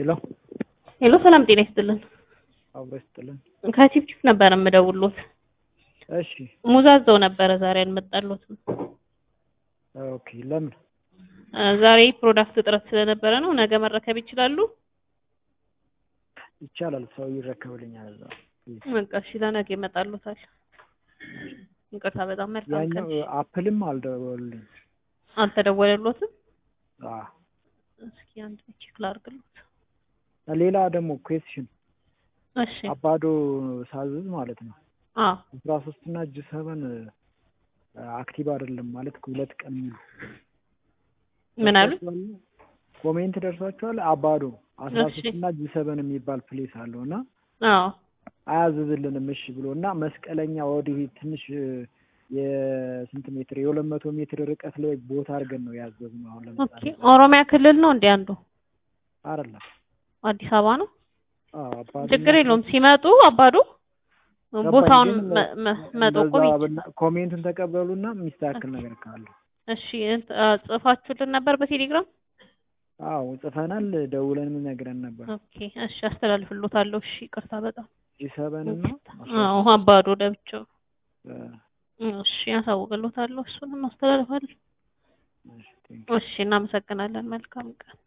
ሄሎ ሄሎ ሰላም ጤና ይስጥልን። አብሮ ይስጥልን። ከቺፕቺፕ ነበር የምደውሎት። እሺ ሙዛዘው ነበረ ዛሬ አልመጣሎትም። ኦኬ ለምን? እ ዛሬ ፕሮዳክት እጥረት ስለነበረ ነው። ነገ መረከብ ይችላሉ? ይቻላል። ሰው ይረከብልኛል እዛ። በቃ እሺ ለነገ ይመጣሎታል። ይቅርታ በጣም መልካም ቀን። ያኛው አፕልም አልደወሉልኝ። አልተደወለሎትም? አ እስኪ አንድ ቼክ ላድርግሎት። ሌላ ደግሞ ኩዌስሽን እሺ አባዶ ሳዝዝ ማለት ነው አዎ አስራ ሶስት እና እጅ ሰበን አክቲቭ አይደለም ማለት ሁለት ቀን ሙሉ ምን አሉ? ኮሜንት ደርሷቸዋል። አባዶ አስራ እሺ። ሶስት እና እጅ ሰበን የሚባል ፕሌስ አለው እና አዎ አያዝዝልንም እሺ ብሎ እና መስቀለኛ ወዲህ ትንሽ የስንት ሜትር የሁለት መቶ ሜትር ርቀት ላይ ቦታ አድርገን ነው ያዘዝነው። አሁን ኦኬ ለምሳሌ ኦሮሚያ ክልል ነው እንዴ አንዱ? አይደለም አዲስ አበባ ነው? አዎ አባዶ ችግር የለውም ሲመጡ አባዶ ቦታውን መ- መ- መጠቆም በዛ ይችላል። ብና- ኮሜንቱን ተቀበሉና የሚስተካከል ነገር ካለ እሺ እንት- አ፣ ጽፋችሁልን ነበር በቴሌግራም? አዎ ጽፈናል። ደውለንም ነግረን ነበር። ኦኬ እሺ አስተላልፍሎታለሁ። እሺ ይቅርታ በጣም ጂ7 እና አዎ አባዶ ለብቻው እ፣ እሺ ያሳውቅሎታለሁ። እሱንም አስተላልፋለሁ። እሺ፣ ቴንክ እሺ እናመሰግናለን። መልካም ቀን